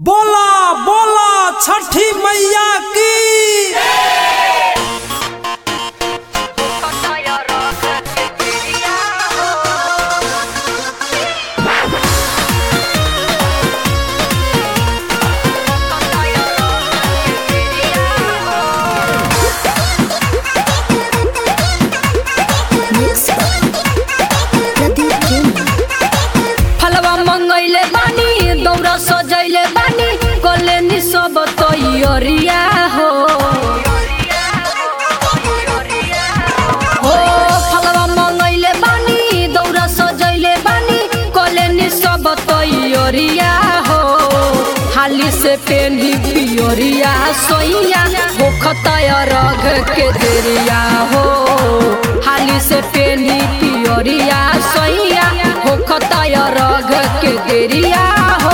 बोला बोला छठी मैया की फलवा मंगैले बानी दौरा सजैले बानी कले नि सब तैयारिया हो हो फलवा मंगैले बानी दौरा सजैले बानी कले नि सब तैयारिया हो हाली से पेनी पियोरिया सोइया हो खताया रग के देरिया हो हाली से पेनी पियोरिया सोइया हो खताया रग के देरिया हो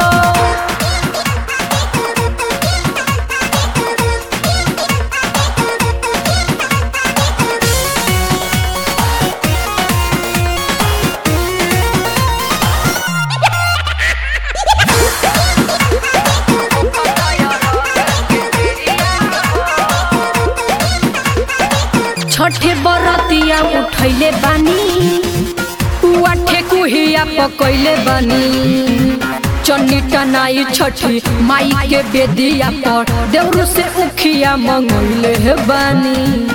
छठे बरतिया उठैले बानी उठे कुहिया पकैले बानी चन्नी टनाई छठी माई के बेदिया पर देवरू से उखिया मंगैले हे बानी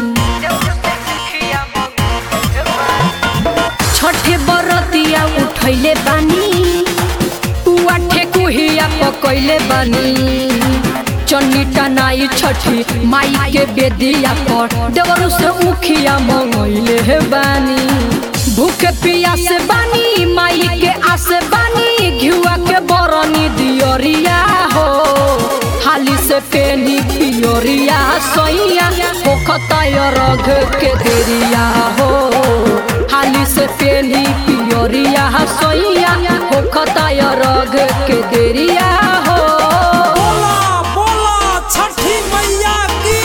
छठे बरतिया उठैले बानी उठे कुहिया पकैले बानी चन्नी टनाई छठी माई के बेदिया पर देवरू से उखिया मंगैले हे बानी भूखे पिया से बानी माई के आसे बानी घिउआ के बरनी दियोरिया हो हाली से पेनी पियोरिया सोइया हो खताय रग के देरिया हो हाली से पेनी पियोरिया सोइया हो खताय रग के देरिया हो बोला बोला छठी मैया की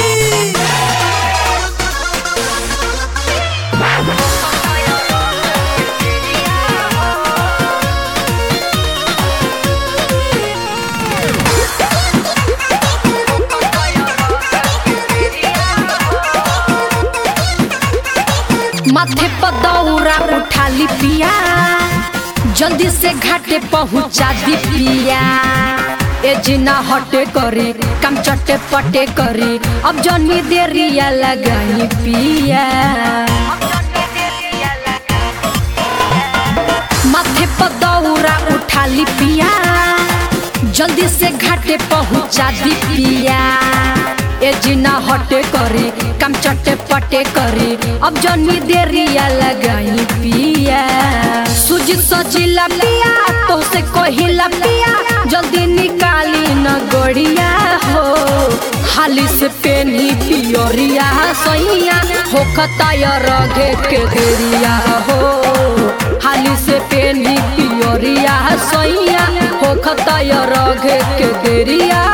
माथे पर दौरा उठा ली पिया जल्दी से घाटे पहुंचा दी पिया ए जिना हटे करी कम चटे पटे करी अब जनी देरिया लगाई पिया माथे पर दौरा उठा ली पिया जल्दी से घाटे पहुंचा दी पिया ए जिना हटे करी कम चटे पटे करी अब जनी देरिया लगाई पिया सुजी सजिला पिया तो से कहिला पिया जल्दी निकाली न गड़िया हो हाली से पेनी पियोरिया सैया हो खताया रगे के देरिया हो हाली से पेनी पियोरिया सैया हो खताया रगे के देरिया